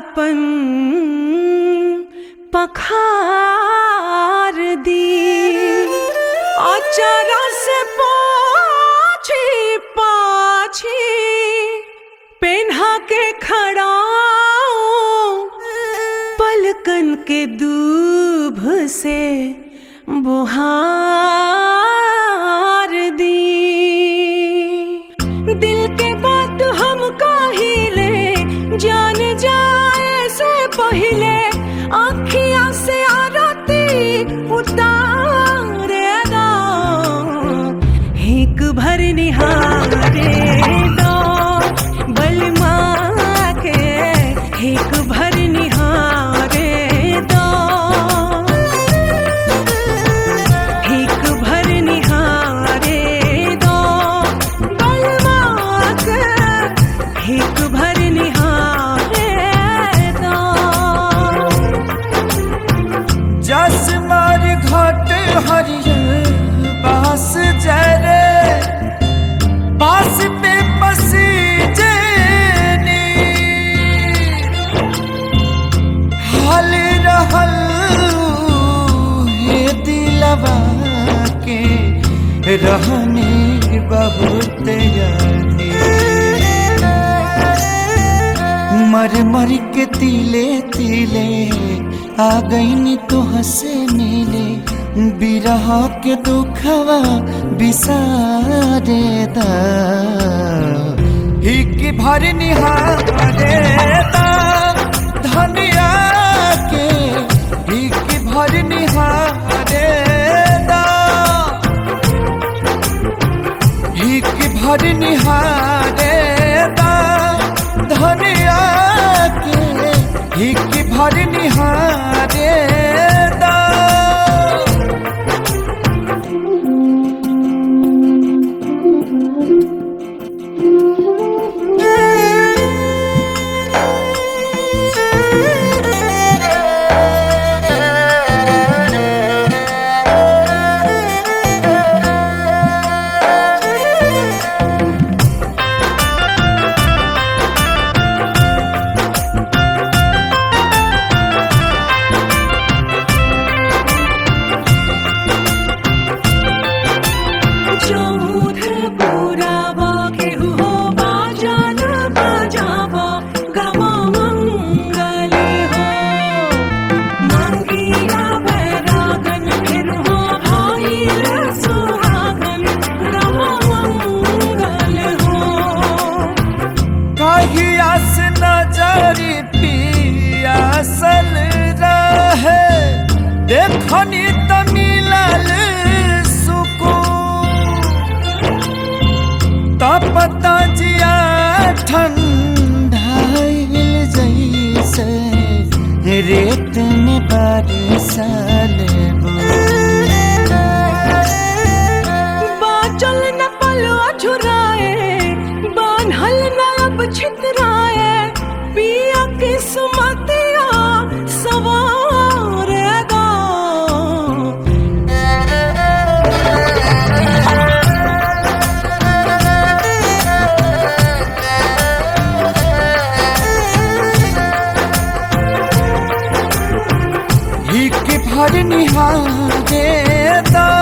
अपन पखार दी अचरा से पाछी पाछी पेन्हा के खड़ाऊं पलकन के दूभ से बुहार दी दिल के बात हम काहिले जान जाए से पहिले आखिया से आरती उतारे दो हिक भर निहारे दो बलमा के हिक भर निहारे दो हिक भर निहारे दो बलमा के हिक भर निहारे दो जस मार घाट हरियर बास जरे बास पे बसी जेनी हाल रहल हे दिलवा के रहने बहुत यानी मर मर के तिले तिले आ गईनी तो हंसे मिले बिरह के दुखवा बिसारे दा हिक भर निहारे दा धनिया के हिक भर निहारे दा हिक भर निहारे दा धनिया के हिक भर निहारे दा चौमुखर पुरावा केहू हो बाजान बजावा गमा मंगल हो मंगीरा बैरागन फिर हो भाईल सुहागन गमा मंगल हो कहिया से नजरी पियासल रहे देखनी त मिलल सुकून तपता जिया ठंडाइल जैसे रेत में बारिशल बाचल न पलो झुराए बान्हल न अब छितराए पिया की सुमतिया सवार गो हिक भर निहारे दा